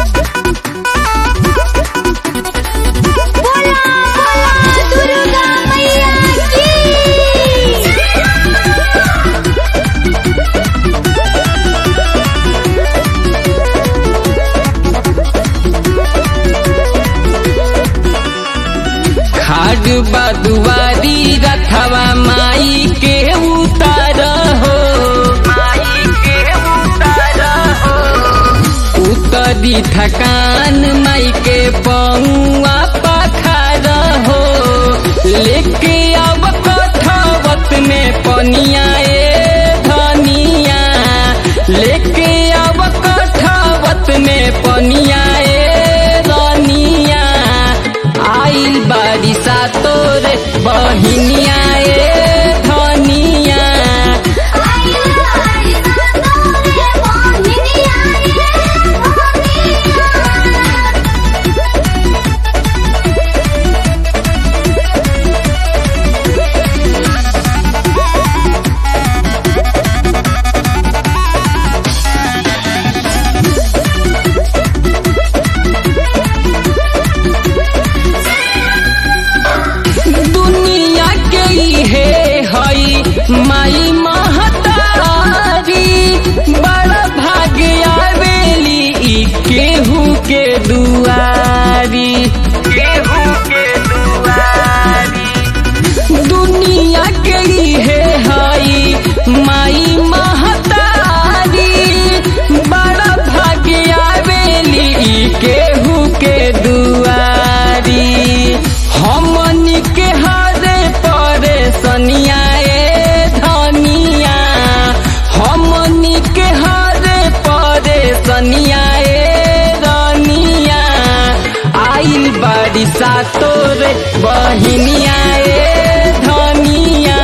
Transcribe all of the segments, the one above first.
बोला बोला दुर्गा मैया की खाड बदुआरी रथवा माई के उतार हो माई के उतार हो उतरी थकान माई के पौआ पखार हो लेके अब कठवत में पनिया ए धनिया लेके अब कठवत में पनिया ए धनिया आइल बारिशा तोरे बहिनिया ए धनिया दुनिया के इहे हई माई महतारी बड़ा भाग्य आवेली ई केहू के दुआरी केहू के दुआरी दुनिया के इहे हई माई महतारी बड़ा भाग्य आवेली ई केहू के दुआरी हमनी के हरे परेशनिया ए धनिया हमनी के हरे परेशनिया ए धनिया आइल बारिशा तोरे बहिनिया ए धनिया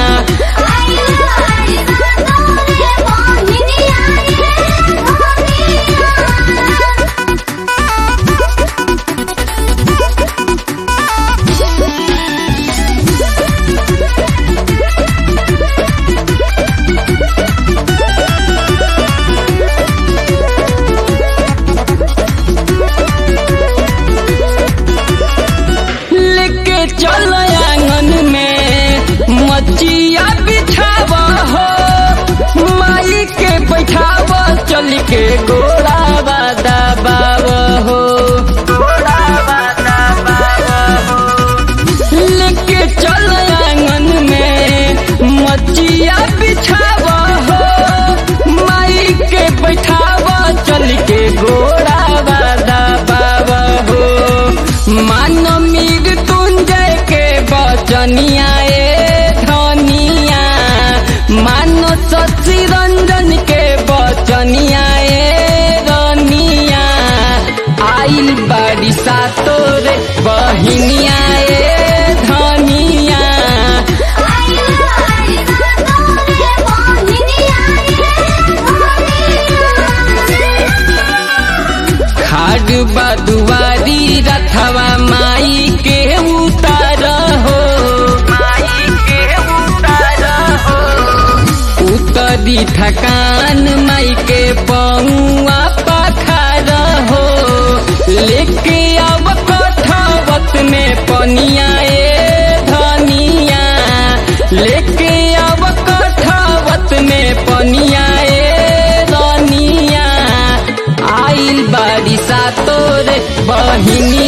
लेके चल आंगन में मचिया बिछावा हो माई के बैठावा चल के गोड़ा दबाव हो लेके चल आंगन में मचिया बिछावा हो माई के बैठावा चल के गोड़ा दबाव हो मान मीर तुंजय के बचनिया ए धनिया मानो शशि रंजन के बचनिया ए रनिया आइल बारिशा तोरे बहिनिया ए धनिया खाड बदुआरी रथवा माई के उतार हो माई के उतार हो उतरी थकान माई के पौआ पखार हो लेके अब कठवत में पनिया ए धनिया लेके अब कठवत में पनिया ए धनिया आइल बारिशा तोरे बहिनी